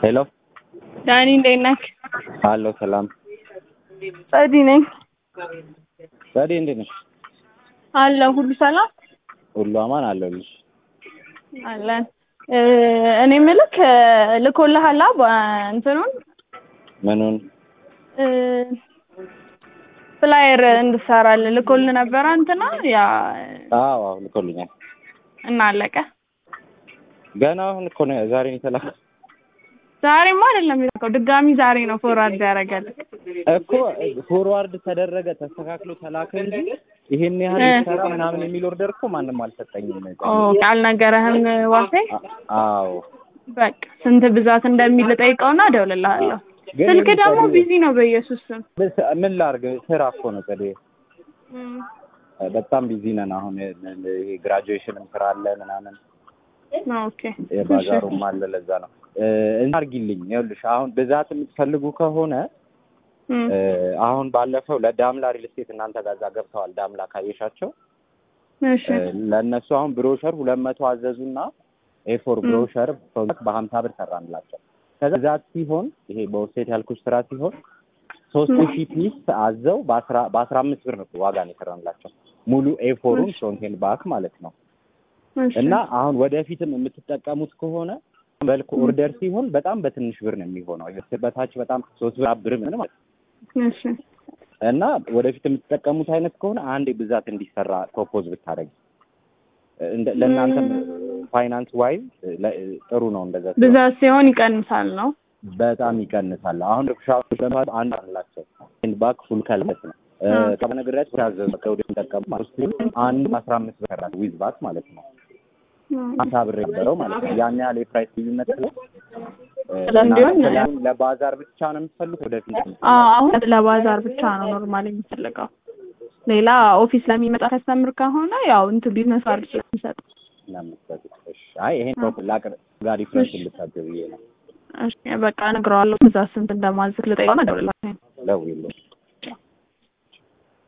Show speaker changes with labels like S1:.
S1: ሄሎ
S2: ዳኒ እንዴት ነህ?
S1: አለሁ ሰላም።
S2: ጸዲ ነኝ
S1: ጸዴ እንዴት ነሽ?
S2: አለሁ። ሁሉ ሰላም
S1: ሁሉ አማን አለሁልሽ።
S2: አለን። እ እኔ የምልህ ልኮልሃል አ እንትኑን
S1: ምኑን?
S2: እ ፍላየር እንድትሰራልን ልኮልህ ነበረ እንትና ያ
S1: አዎ አዎ ልኮልኛል።
S2: እና አለቀ።
S1: ገና አሁን እኮ ነው ዛሬ ነው የተላከው
S2: ዛሬማ አይደለም የላከው፣ ድጋሚ ዛሬ ነው ፎርዋርድ ያደረገልህ።
S1: እኮ ፎርዋርድ ተደረገ ተስተካክሎ ተላከ እንጂ ይሄን ያህል
S2: እ
S1: ይሰራ ምናምን የሚል ኦርደር እኮ ማንም አልሰጠኝም።
S2: ኦ አልነገረህም ዋሴ?
S1: አዎ
S2: በቃ ስንት ብዛት እንደሚል ጠይቀውና እደውልልሃለሁ።
S1: ግን
S2: ስልክ ደግሞ
S1: ጸዴ፣
S2: ቢዚ ነው በኢየሱስ ስም።
S1: ምን ላድርግ ስራ እኮ ነው ጸዴ።
S2: እም፣
S1: በጣም ቢዚ ነን አሁን። ይሄ ግራጁዌሽንም ስራ አለ ምናምን
S2: ኦኬ
S1: የባዛሩም አለ። ለዛ ነው እና አድርጊልኝ። ይኸውልሽ አሁን ብዛት የምትፈልጉ ከሆነ
S2: እም፣
S1: እ አሁን ባለፈው ለዳምላ ሪል ስቴት እናንተ ጋር እዛ ገብተዋል። ዳምላ ካየሻቸው
S2: እሺ
S1: እ ለእነሱ አሁን ብሮሸር ሁለት መቶ አዘዙና ኤፎር
S2: እም።
S1: ብሮሸር በሀምሳ ብር ሰራንላቸው። ከዛ ብዛት ሲሆን ይሄ በውስቴት ያልኩሽ ስራ ሲሆን ሶስት
S2: እም።
S1: ሺህ ፒስ አዘው በአስራ በአስራ አምስት ብር ነው ዋጋ ነው የሰራንላቸው ሙሉ ኤፎሩን
S2: እሺ
S1: ፍሮንቴን ባክ ማለት ነው።
S2: እሺ
S1: እና አሁን ወደፊትም የምትጠቀሙት ከሆነ በልክ
S2: እም፣
S1: ኦርደር ሲሆን በጣም በትንሽ ብር ነው የሚሆነው። በታች በጣም ሶስት ብር አራት ብር ምን ማለት ነው።
S2: እሺ
S1: እና ወደፊት የምትጠቀሙት አይነት ከሆነ አንዴ ብዛት እንዲሰራ ፕሮፖዝ ብታደርጊ እንደ ለእናንተም
S2: እም፣
S1: ፋይናንስ ዋይዝ ጥሩ ነው። እንደዛ ሲሆን
S2: ብዛት ሲሆን ይቀንሳል ነው።
S1: በጣም ይቀንሳል። አሁን ሻዎች ለማለት አንድ አላቸው ኤንድ ባክ ፉል ከለስ ነው
S2: እ
S1: ከነገራች ያዘዙ ከወደ የሚጠቀሙ ማለት ነው አንድ አስራ አምስት ብር ከራት ዊዝ ባክ ማለት ነው
S2: እም፣
S1: ሀምሳ ብር የነበረው ማለት ነው። ያን ያህል የፕራይስ ልዩነት ስለ
S2: እንደዛ እንዲሆን
S1: እናንተ ለባዛር ብቻ ነው የምትፈልጉት ወደፊት
S2: አዎ፣ አሁን ለባዛር ብቻ ነው ኖርማል የሚፈልገው። ሌላ ኦፊስ ለሚመጣ ከስተምር ከሆነ ያው እንትን ቢዝነስ ካርድ ስለሚሰጥ
S1: እናምትሰጡት? እሺ አይ ይሄን
S2: እ
S1: ፕሮፖ ላቅር ጋር ዲፍረንስ
S2: እሺ
S1: ልታገብ ብዬ ነው
S2: እሺ በቃ እነግረዋለሁ። ብዛት ስንት እንደማዝግ ልጠይቀውና እደውልልሃለሁ።
S1: ደውዪልኝ።